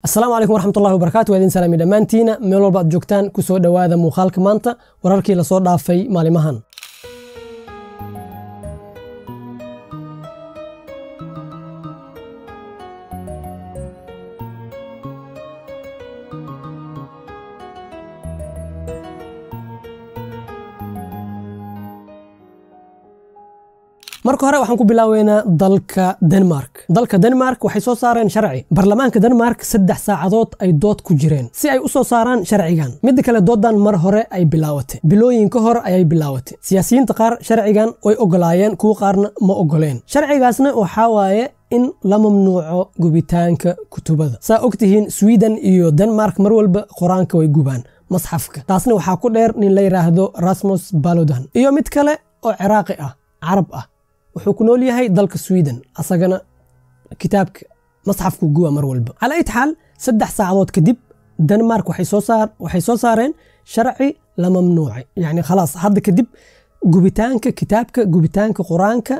asalaamu calaykum waraxmatullahi wabarakatu waa idin salaami dhammaantiina meel walba aad joogtaan ku soo dhowaada muuqaalka maanta wararkii lasoo dhaafay maalimahan marka hore waxaan ku bilaaweynaa dalka denmark dalka denmark waxay soo saareen sharci baarlamaanka denmark saddex saacadood ay dood ku jireen si ay u soo saaraan sharcigan midda kale doodan mar hore ay bilaawatay bilooyin ka hor ayay bilaawatay siyaasiyiinta qaar sharcigan way ogolaayeen kuwa qaarna ma ogoleen sharcigaasna waxaa waaye in la mamnuuco gubitaanka kutubada saa ogtihiin sweden iyo denmark mar walba qur-aanka way gubaan masxafka taasna waxaa ku dheer nin la yidhaahdo rasmus balodan iyo mid kale oo ciraaqi ah carab ah wuxuu ku nool yahay dalka sweden asagana kitaabka masxafku guba mar walba calaa ayt xaal saddex saacadood kadib denmark waxay soo saareen sharci la mamnuucay yani khalaas hadda kadib gubitaanka kitaabka gubitaanka qur-aanka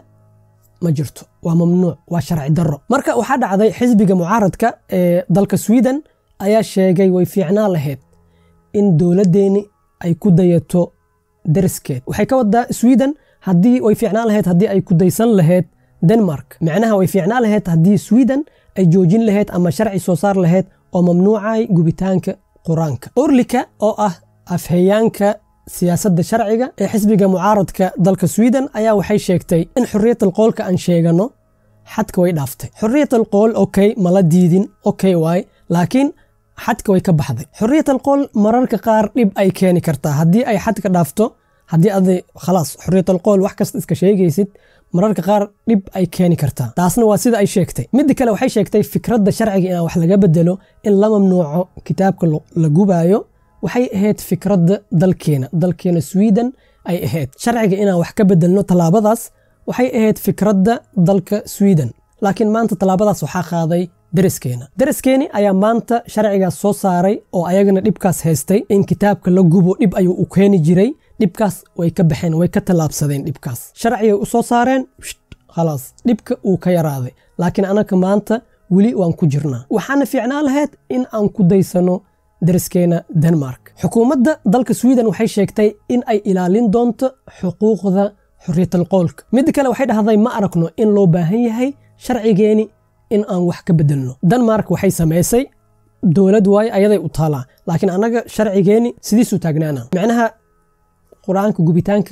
ma jirto waa mamnuuc waa sharci daro marka waxaa dhacday xisbiga mucaaradka ee dalka sweden ayaa sheegay way fiicnaan lahayd in dowladdeeni ay ku dayato dariskeed waxay ka wadaa sweden haddii way fiicnaan lahayd haddii ay ku daysan lahayd denmark micnaha way fiicnaan lahayd haddii sweden ay joojin lahayd ama sharci soo saar lahayd oo mamnuucay gubitaanka qur-aanka orlika oo ah afhayaanka siyaasadda sharciga ee xisbiga mucaaradka dalka sweden ayaa waxay sheegtay in xorriyatal qoolka aan sheegano xadka way dhaaftay xorriyatal qool okey mala diidin okey waay laakiin xadka way ka baxday xorriyatal qool mararka qaar dhib ay keeni kartaa haddii ay xadka dhaafto haddii aday khalaas xorriyatal qool wax kasta iska sheegaysid mararka qaar dhib ay keeni kartaa taasna waa sida ay sheegtay midda kale waxay sheegtay fikradda sharciga inaan wax laga bedelo in la mamnuuco kitaabka la gubaayo waxay ahayd fikradda dalkeena dalkeena sweden ay ahayd sharciga inaan wax ka bedelno tallaabadaas waxay ahayd fikradda dalka sweden laakiin maanta tallaabadaas waxaa qaaday deriskeena deriskeeni ayaa maanta sharcigaas soo saaray oo ayagana dhibkaas haystay in kitaabka la gubo dhib ayuu u keeni jiray dhibkaas way ka baxeen way ka tallaabsadeen dhibkaas sharcigay u soo saareen khalaas dhibka uu ka yaraaday laakiin anaka maanta weli waan ku jirnaa waxaana fiicnaan lahayd in aan ku daysano dariskeena denmark xukuumadda dalka sweden waxay sheegtay in ay ilaalin doonto xuquuqda xorriyatal qoolka midda kale waxay dhahday ma aragno in loo baahan yahay sharcigeeni in aan wax ka bedelno denmark waxay samaysay dowlad waaye ayaday u taalaa laakiin annaga sharcigeeni sidiisuu taagnaana micnaha qur-aanka gubitaanka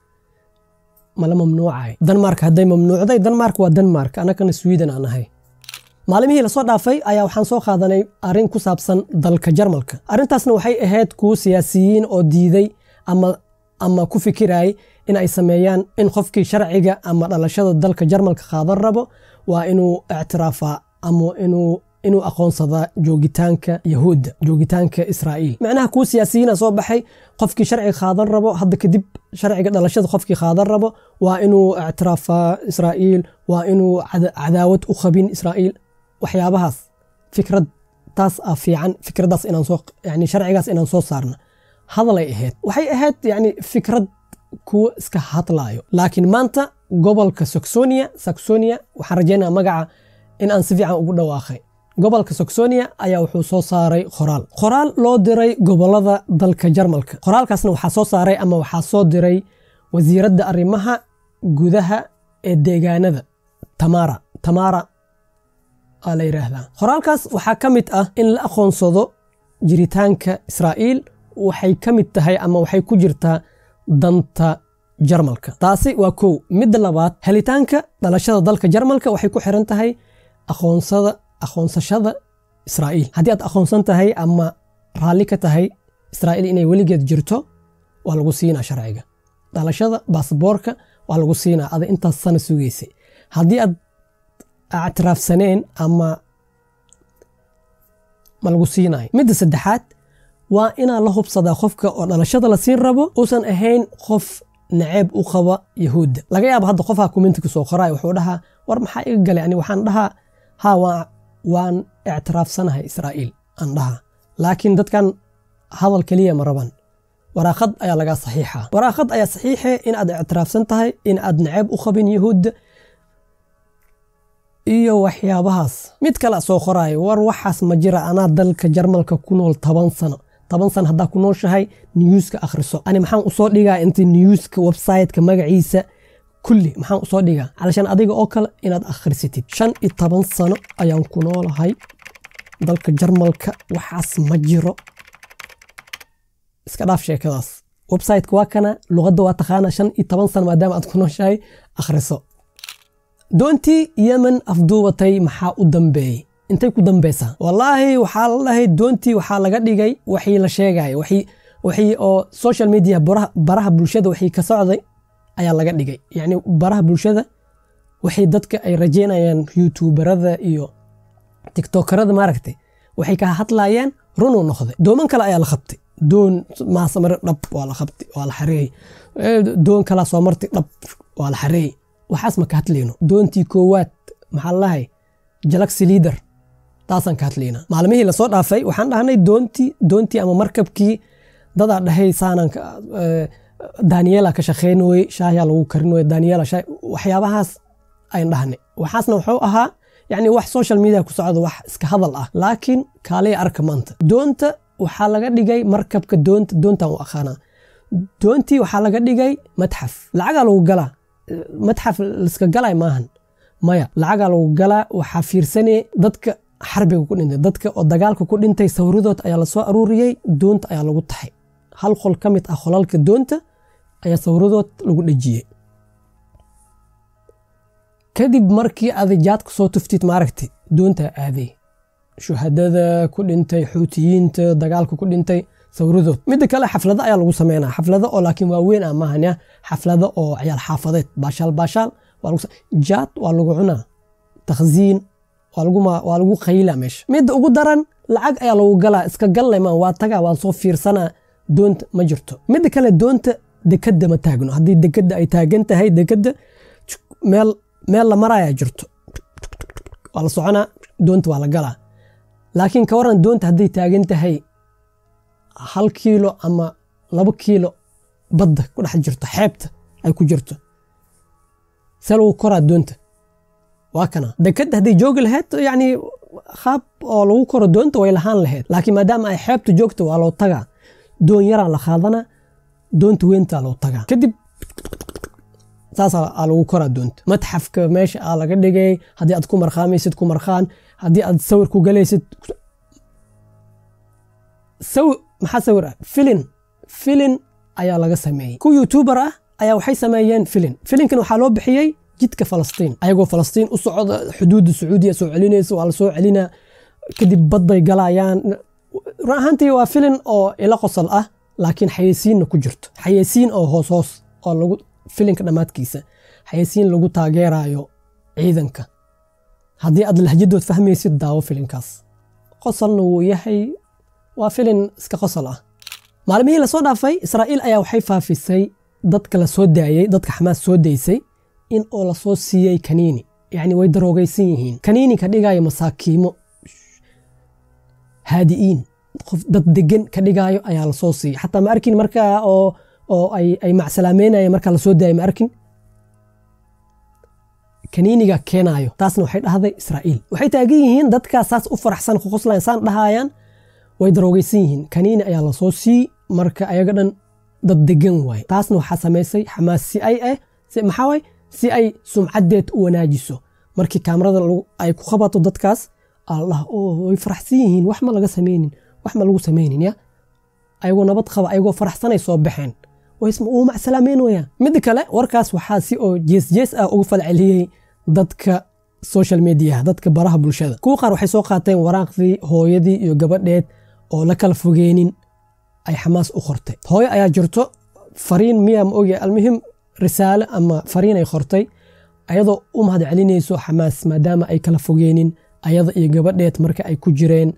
mala mamnuucay denmark hadday mamnuucday denmark waa denmark annagana sweden aan ahay maalimihii lasoo dhaafay ayaa waxaan soo qaadanay arrin ku saabsan dalka jarmalka arrintaasna waxay ahayd kuwo siyaasiyiin oo diiday ama ama ku fikirayay in ay sameeyaan in qofkii sharciga ama dhalashada dalka jarmalka qaadan rabo waa inuu ictiraafaa ama inuu inuu aqoonsadaa joogitaanka yahuudda joogitaanka israa'iil macnaha kuwa siyaasiyiina soo baxay qofkii sharciga qaadan rabo hadda kadib sharciga dhalashada qofkii qaadan rabo waa inuu ictiraafaa israa'iil waa inuu cadaawad u qabin israa'iil waxyaabahaas fikrad taas ah fiican fikraddaas inaan soo yani sharcigaas inaan soo saarna hadalay ahayd waxay ahayd yani fikrad kuwa iska hadlaayo laakiin maanta gobolka saxonia saxonia waxaan rajaynaa magaca in aan si fiican ugu dhawaaqay gobolka saxonia ayaa wuxuu soo saaray qoraal qoraal loo diray gobolada dalka jarmalka qoraalkaasna waxaa soo saaray ama waxaa soo diray wasiiradda arrimaha gudaha ee deegaanada tamara tamara aa la yidhaahdaa qoraalkaas waxaa ka mid ah in la aqoonsado jiritaanka israa'iil waxay ka mid tahay ama waxay ku jirtaa danta jarmalka taasi waa kow midda labaad helitaanka dhalashada dalka jarmalka waxay ku xiran tahay aqoonsada aqoonsashada israa'iil haddii aad aqoonsan tahay ama raalli ka tahay israa'iil inay weligeed jirto waa lagu siinaa sharciga dhalashada baasboorka waa lagu siinaa ada intaas sana sugaysay haddii aad ictiraafsaneen ama ma lagu siinayo midda saddexaad waa inaa la hubsadaa qofka oo dhalashada la siin rabo uusan ahayn qof naceeb u qaba yahuudda laga yaaba hadda qofha kumintiga soo qoraay wuxuu dhahaa war maxaa iga galay ani waxaan dhahaa ha waan ictiraafsanahay israa'iil aan dhahaa laakiin dadkan hadal keliya ma raban waraaqad ayaa lagaa saxiixa waraaqad ayaa saxiixe in aad ictiraafsan tahay in aad naceeb u qabin yahuudda iyo waxyaabahaas mid kale soo qoraayo war waxaas ma jira anaa dalka jarmalka ku nool toban sano toban sano haddaa ku nooshahay newska akhriso ani maxaan usoo dhigaa inta newska websiteka magaciisa kulli maxaan usoo dhigaa calashaan adiga oo kale inaad akhrisatid shan iyo toban sano ayaan ku noolahay dalka jarmalka waxaas ma jiro iska dhaaf sheekadaas websiteka waa kana luqadda waa taqaana shan iyo toban sano maadaama aad ku nooshahay akhriso doontii yemen afduubatay maxaa u dambeeyey intay ku dambeysaa wallaahi waxaa la dhahay doontii waxaa laga dhigay waxii la sheegaya waxii oo social media baraha bulshada waxii ka socday ayaa laga dhigay yacni baraha bulshada waxay dadka ay rajeynayaan youtuberada iyo tiktokerada maaragtay waxay ka hadlayaan runuu noqday dooman kale ayaa la qabtay doon maasamar dhab waa la qabtay waa la xareeyey doon kalaa soo martay dhab waa la xareeyey waxaas ma ka hadlayno doontii koowaad maxaa lalahay jalaxy leader taasaan ka hadlaynaa maalmihii lasoo dhaafay waxaan dhahnay doontii doontii ama markabkii dadaa dhahay saanan daniela ka shaqeyn weye shaahyaa lagu karin weye daniela waxyaabahaas ayn dhahnay waxaasna wuxuu ahaa yacni wax social media ku socda wax iska hadal ah laakiin kaalaya arka maanta doonta waxaa laga dhigay markabka doonta doontan u aqaanaa doontii waxaa laga dhigay matxaf lacagaa lagu galaa matxaf liska galay maahan maya lacagaa lagu galaa waxaa fiirsanaya dadka xarbiga ku dhintay dadka oo dagaalka ku dhintay sawiradood ayaa lasoo aruuriyey doonta ayaa lagu taxay hal qol ka mid ah qolalka doonta ayaa sawiradood lagu dhejiyey kadib markii aday jaadka soo tuftid maaragtay doontaa aaday shuhadada ku dhintay xuutiyiinta dagaalka ku dhintay sawiradood midda kale xaflado ayaa lagu sameynaa xaflado oo laakiin waaweyn ah maahan xaflado oo ciyaal xaafadeed baashaal baashaal jaad waa lagu cunaa takhziin waa lagu qayla meesha midda ugu daran lacag ayaa lagu galaa iska galle maan waa tagaa waan soo fiirsanaa doonta ma jirto midda kale doonta dekadda ma taagno haddii dekadda ay taagan tahay dekadda meel meel la marayaa jirto waa la soconaa doonta waa la galaa laakiin ka waran doonta hadday taagan tahay hal kiilo ama labo kiilo badda ku dhex jirto xeebta ay ku jirto see lagu koraa doonta waa kana dekadda hadday joogi lahayd yacni qaab oo lagu koro doonta way lahaan lahayd laakiin maadaama ay xeebta joogto waa loo tagaa doon yaraa la qaadanaa doonta weyntaa loo tagaa kadib saasaa lagu koraa doonta matxafka meesha aa laga dhigay haddii aad ku markhaamaysid ku markhaan haddii aad sawir ku galaysid maxaa sawir ah filin filin ayaa laga sameeyey ku youtuber ah ayaa waxay sameeyeen filin filinkan waxaa loo bixiyey jidka falastiin ayagoo falastiin u socda xuduudda sacuudiya soo celinaysa waa la soo celinaa kadib badbay galayaan run ahaantii waa filin oo ila qosol ah laakiin xayeysiinna ku jirto xayeysiin oo hoos hoos oo lagu filinka dhammaadkiisa xayeysiin lagu taageerayo ciidanka haddii aad lahjadood fahmaysid daawo filinkaas qosolna wuu yahay waa filin iska qosol ah maalmihii lasoo dhaafay israa'iil ayaa waxay faafisay dadka la soo daayey dadka xamaas soo daysay in oo lasoo siiyey kaniini yacni way daroogaysan yihiin kaniini ka dhigaayo masaakiimo haadi'iin qof dad degan ka dhigaayo ayaa lasoo siiyey xataa ma arkin markaa oo oo ay ay macsalaameynaya markaa lasoo daayay ma arkin kaniiniga keenaayo taasna waxay dhahday israa'iil waxay taagan yihiin dadkaas saas u faraxsan qoqoslayn saan dhahayaan way daroogaysan yihiin kaniini ayaa lasoo siiyey marka ayaga dhan dad degan waaye taasna waxaa samaysay xamaas si ay ah maxaa waay si ay sumcaddeed u wanaajiso markii kaamarada ay ku qabato dadkaas allah oo way faraxsan yihiin wax ma laga samaynin wax ma lagu samaynin ya ayagoo nabad qaba ayagoo faraxsanay soo baxeen uu macsalaameynaya midda kale warkaas waxaa si oo jees jees ah uga falceliyey dadka social media dadka baraha bulshada kuwa qaar waxay soo qaateen waraaqdii hooyadii iyo gabadheed oo la kala fogeenin ay xamaas u qortay hooyo ayaa jirto fariin miyaa ma ogya almuhim risaale ama fariin ay qortay ayadoo u mahad celinayso xamaas maadaama ay kala fogeenin ayada iyo gabadheed marka ay ku jireen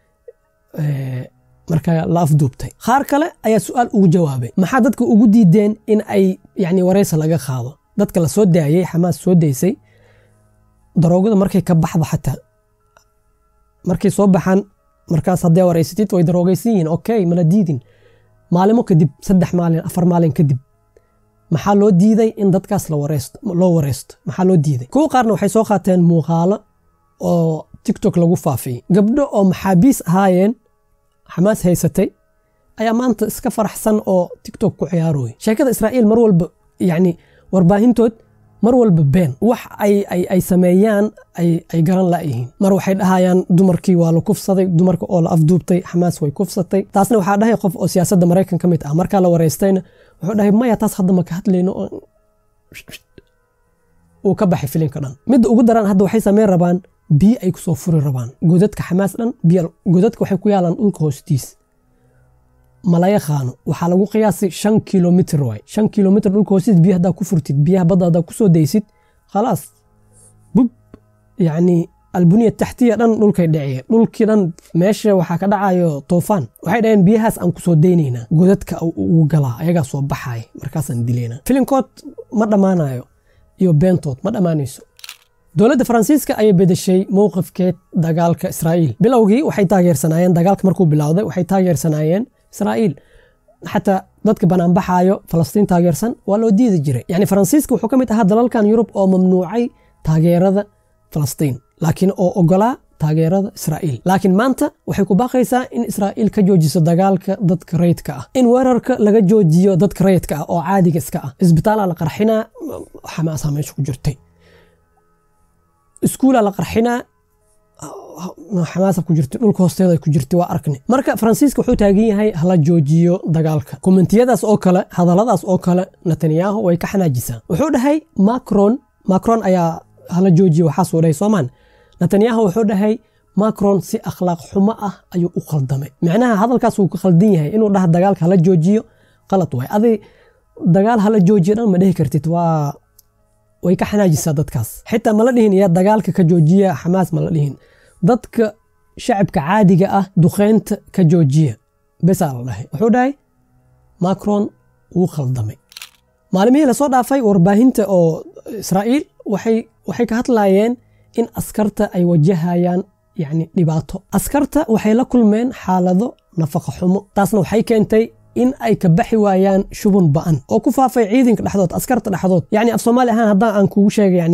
marka la afduubtay qaar kale ayaa su-aal ugu jawaabay maxaa dadka ugu diideen in ay yani wareysa laga qaado dadka la soo daayey xamaas soo daysay daroogada markay ka baxdo xataa markay soo baxaan markaas haddee wareysatid way daroogaysan yihiin okay mala diidin maalimo kadib saddex maalin afar maalin kadib maxaa loo diiday in dadkaas loo wareysto maxaa loo diiday kuwa qaarna waxay soo qaateen muuqaalo oo tiktok lagu faafiyey gabdho oo maxaabiis ahaayeen xamaas haysatay ayaa maanta iska faraxsan oo tiktok ku ciyaarooya sheekada israa'iil mar walba yacni warbaahintood mar walba been wax ay sameeyaan ay garan la'yihiin mar waxay dhahayaan dumarkii waa la kufsaday dumarka oo la afduubtay xamaas way kufsatay taasna waxaa dhahay qof oo siyaasadda maraykan ka mid ah markaa la wareystayna wuxuu dhahay maya taas hadda ma ka hadlayno uu ka baxay filimka dhan midda ugu daran hadda waxay sameyn rabaan biyo ay kusoo furi rabaan godadka xamaas dhan godadka waxay ku yaalaan dhulka hoostiis mala yaqaano waxaa lagu qiyaasay shan kilomitr waay shan kilomitr dhulka hoostiis biyo haddaa ku furtid biyaha badda haddaa kusoo daysid khalaas bub yacni albuniya taxtiya dhan dhulkay dhaciyeen dhulkii dhan meesha waxaa ka dhacayo toofaan waxay dhaheen biyahaas aan kusoo daynaynaa godadka ugu galaa ayagaa soo baxaaya markaasaan dilaynaa filinkood ma dhammaanayo iyo beentood ma dhammaanayso dowladda faransiiska ayay bedeshay mowqifkeed dagaalka israa'iil bilowgii waxay taageersanaayeen dagaalka markuu bilowday waxay taageersanaayeen israa'iil xataa dadka banaanbaxaayo falastiin taageersan waa loo diidi jiray yacni faransiiska wuxuu ka mid ahaa dalalkan yurub oo mamnuucay taageerada falastiin laakiin oo ogolaa taageerada israa'iil laakiin maanta waxay ku baaqaysaa in israa'iil ka joojiso dagaalka dadka rayidka ah in weerarka laga joojiyo dadka rayidka ah oo caadiga iska ah isbitaalaa la qarxinaa xamaasaa meesha ku jirtay iskuulaa la qarxinaa xamaasa ku jirta dhulka hoosteeda ku jirta waa arkni marka faransiiska wuxuu taagan yahay hala joojiyo dagaalka kommentiyadaas oo kale hadalladaas oo kale netanyahu way ka xanaajisaa wuxuu dhahay macron macron ayaa hala joojiyo waxaasuu dhahay soomaan netanyahu wuxuu dhahay macron si akhlaaq xumo ah ayuu u khaldamay micnaha hadalkaas wuu ka khaldan yahay inuu dhaha dagaalka hala joojiyo qalad waay adi dagaal hala joojiyo dhan ma dhihi kartid waa way ka xanaajisaa dadkaas xitaa mala dhihin yaa dagaalka ka joojiya xamaas mala dhihin dadka shacabka caadiga ah duqeynta ka joojiya besaa la dhahay wuxuu dhahay macron wuu khaldamay maalimihii lasoo dhaafay warbaahinta oo israa'iil waxay waxay ka hadlaayeen in askarta ay wajahayaan yacni dhibaato askarta waxay la kulmeen xaalado nafaqa xumo taasna waxay keentay in ay ka baxi waayaan shubun ba'an oo ku faafay ciidanka dhexdood askarta dhexdood yacni af soomaali ahaan haddaan aan kugu sheegay yacni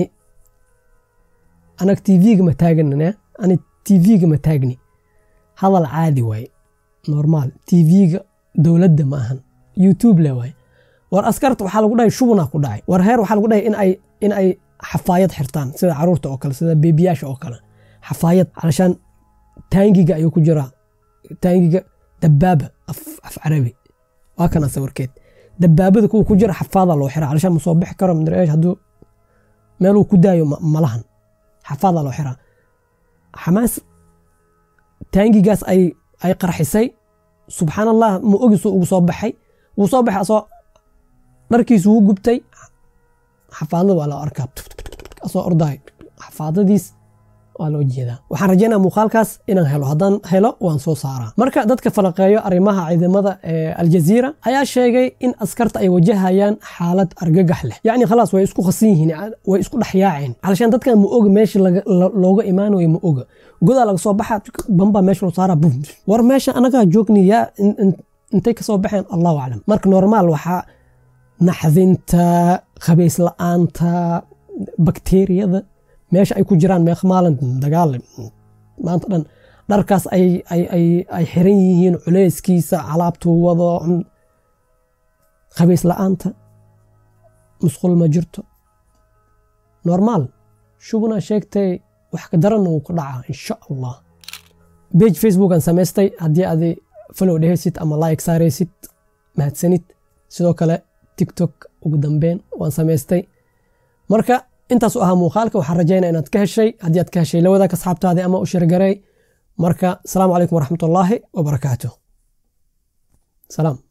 anag tv-ga ma taaganina ani tv-ga ma taagni hadal caadi waaye normaal tv-ga dowladda ma ahan youtube le waaye war askarta waxaa lagu dhahay shubunaa ku dhacay war heer waxaa lagu dhahay in ay in ay xafaayad xirtaan sida caruurta oo kale sida beebiyaasha oo kale xafaayad calashaan taangiga ayuu ku jiraa taangiga dabaaba af af carabi waa kana sawirkeed dabaabada kuwa ku jira xafaada loo xiraa calashaan ma soo bixi karo mdreesh hadduu meeluu ku daayo malahan xafaada loo xiraa xamaas taangigaas ay ay qarxisay subxaan allah ma ogisu ugu soo baxay wuu soo baxay asoo dharkiisu wuu gubtay xafaadada waa loo arkaa asoo ordaay xafaadadiis waa loo jeedaa waxaan rajaynaa muuqaalkaas inaan helo haddaan helo waan soo saaraa marka dadka falaqeeyo arrimaha ciidamada ee aljaziira ayaa sheegay in askarta ay wajahayaan xaalad argagax leh yacni khalaas way isku khasan yihiin way isku dhexyaaceen calashaan dadkan ma oga meesha looga imaanayo ma oga godaa laga soo baxa bambaa meesha loo saaraa bum war meesha anagaa joogni yaa intay ka soo baxeen allahu aclam marka normaal waxaa naxdinta khabays la-aanta bakteeriyada meesha ay ku jiraan meeq maalin dagaal maanta dhan dharkaas ay ay ay ay xiran yihiin culeyskiisa alaabtuu wado khabays la-aanta musqul ma jirto normaal shubuna sheegtay wax ka daranna wuu ku dhacaa insha allah bage facebook aan samaystay haddii adi follow dhehaysid ama like saaraysid mahadsanid sidoo kale tiktok ugu dambeyn waan samaystay marka intaasu ahaa muuqaalka waxaan rajaynaa inaad ka heshay haddii aad ka heshay la wadaag asxaabtaadii ama u shirgaray marka asalaamu calaykum waraxmat ullaahi wabarakaatu salaam